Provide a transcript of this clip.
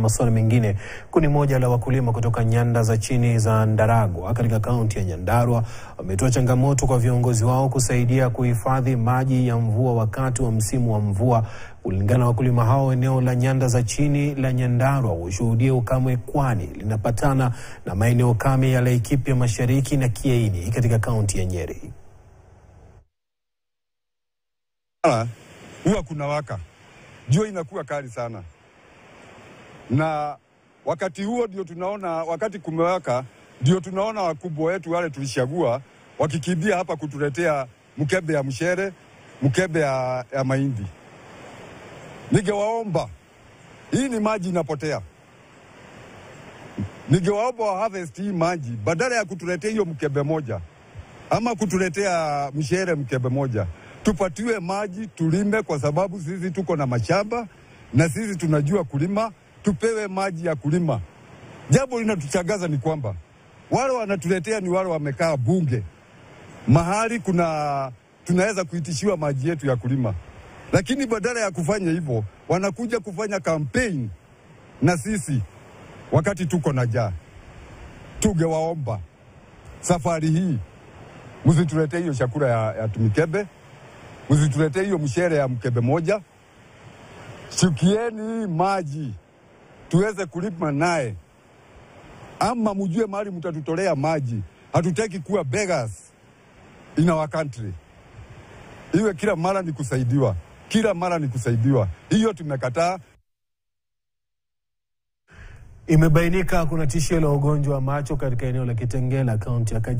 masuala mengine, kundi moja la wakulima kutoka nyanda za chini za Ndaragwa katika kaunti ya Nyandarua wametoa changamoto kwa viongozi wao kusaidia kuhifadhi maji ya mvua wakati wa msimu wa mvua. Kulingana na wakulima hao, eneo la nyanda za chini la Nyandarua hushuhudia ukame, kwani linapatana na maeneo kame ya Laikipia Mashariki na Kiaini katika kaunti ya Nyeri. Huwa kuna waka jua inakuwa kali sana, na wakati huo ndio tunaona, wakati kumewaka, ndio tunaona wakubwa wetu wale tulishagua wakikimbia hapa kutuletea mkebe ya mshere, mkebe ya, ya mahindi. Ningewaomba, hii ni maji inapotea, ningewaomba wa harvest hii maji badala ya kutuletea hiyo mkebe moja ama kutuletea mshere mkebe moja tupatiwe maji tulime, kwa sababu sisi tuko na mashamba na sisi tunajua kulima. Tupewe maji ya kulima. Jambo linatuchagaza ni kwamba wale wanatuletea ni wale wamekaa bunge mahali kuna tunaweza kuitishiwa maji yetu ya kulima, lakini badala ya kufanya hivyo wanakuja kufanya kampeni na sisi wakati tuko na jaa. Tungewaomba safari hii msituletee hiyo chakula ya, ya tumikebe msituletee hiyo mshere ya mkebe moja. Shukieni hii maji tuweze kulima naye, ama mjue mahali mtatutolea maji. Hatutaki kuwa beggars in our country, iwe kila mara ni kusaidiwa, kila mara ni kusaidiwa. Hiyo tumekataa. Imebainika kuna tishio la ugonjwa wa macho katika eneo la Kitengela, kaunti ya